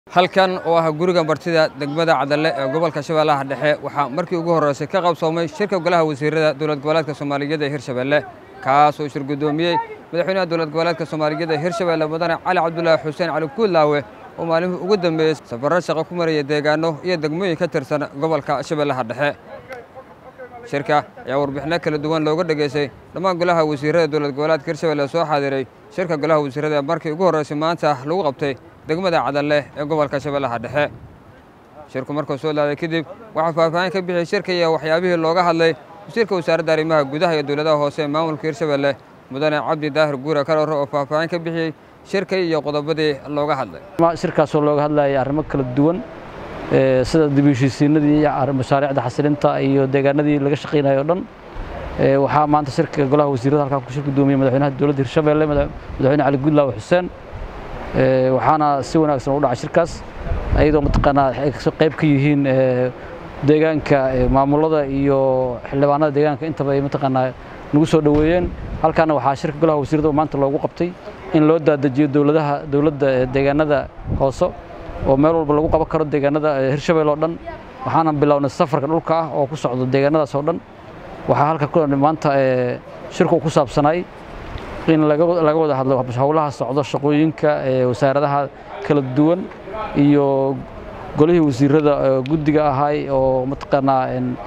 halkan oo ah guriga martida degmada cadalle ee gobolka shabeellaha dhexe waxaa markii ugu horreysay ka qabsoomay shirka golaha wasiirada dowlad goboleedka soomaaliyeed ee hirshabelle kaas oo shir guddoomiyey madaxweynaha dowlad goboleedka soomaaliyeed ee hirshabelle mudane cali cabdulaahi xuseen cali kuudlaawe oo maalmihii ugu dambeeyey safarro shaqo ku maraya deegaano iyo degmooyin ka tirsan gobolka shabeellaha dhexe shirka ayaa warbixinno kala duwan looga dhegaystay dhammaan golaha wasiirada dowlad goboleedka hirshabelle soo xaadiray shirka golaha wasiirada ee markii ugu horreysay maanta lagu qabtay degmada cadalle ee gobolka shabeellaha dhexe shirku markuu soo laaday kadib waxaa faahfaahin ka bixiyey shirka iyo waxyaabihii looga hadlay wasiirka wasaaradda arrimaha gudaha iyo dowladaha hoose ee maamulka hirshabelle mudane cabdi daahir guure kalore oo faahfaahin ka bixiyey shirka iyo qodobadii looga hadlay shirkaasoo looga hadlayay arrimo kala duwan sida dib u heshiisiinadii mashaariicda xasilinta iyo deegaanadii laga shaqaynayo o dhan waxaa maanta shirka golaha wasiirada halkaa ku shir gudoomiyey madaxweynaha dowladda hirshabelle madaxweyne cali gudlaawe xuseen waxaana si wanaagsan u dhacay shirkaas ayadoo mataqaanaa ay qayb ka yihiin deegaanka maamulada iyo xildhibaanada deegaanka intaba ay mataqaanaa nagu soo dhoweeyeen halkaana waxaa shirka golaha wasiirada maanta loogu qabtay in loo daadajiyo dowladaha dowladda deegaanada hoose oo meel walba lagu qaban karo deegaanada hirshabelle oo dhan waxaana bilownay safarka dhulka ah oo ku socdo deegaanadaas oo dhan waxaa halka maanta shirku ku saabsanay in laga wada hadlo howlaha socdo shaqooyinka wasaaradaha kala duwan iyo golihii wasiirada guddiga ahay oo mataqaanaa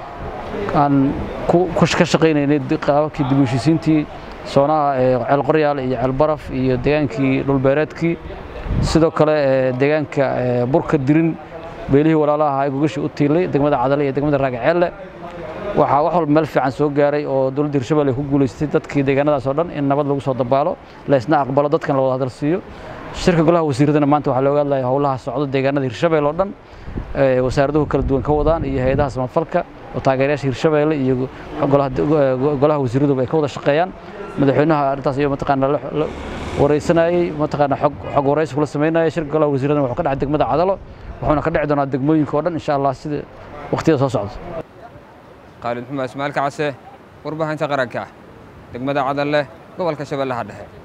aan ka shaqaynaynay qaababkii dib u heshiisiintii soonaha ceelqoryaal iyo ceelbaraf iyo deegaankii dhulbeereedkii sidoo kale deegaanka burka dirin beelihii walaalaha ahaa gogashii u tiilay degmada cadale iyo degmada raagaceelle waxaa wax walba meel fiican soo gaaray oo dowladda hirshabelle ku guulaystay dadkii deegaanadaas oo dhan in nabad lagu soo dabaalo laysna aqbalo dadkan la wada hadal siiyo shirka golaha wasiiradana maanta waxaa looga hadlaya howlaha socdo deegaanada hirshabelle oo dhan wasaaraduhu kala duwan ka wadaan iyo hay-adaha samafalka oo taageerayaasha hirshabelle iyo golaha wasiiraduba ay ka wada shaqeeyaan madaxweynaha arrintaas iyo mataqaana la wareysanayey mataqaana xog xog wareysi kula sameynaya shirka golaha wasiiradana wuxuu ka dhacay degmada cadalo wuxuuna ka dhici doonaa degmooyinka oo dhan insha allah sida waqtiyada soo socda khaalid xumaa ismaail kacase warbaahinta qaranka degmada cadalle gobolka shabeellaha dhexe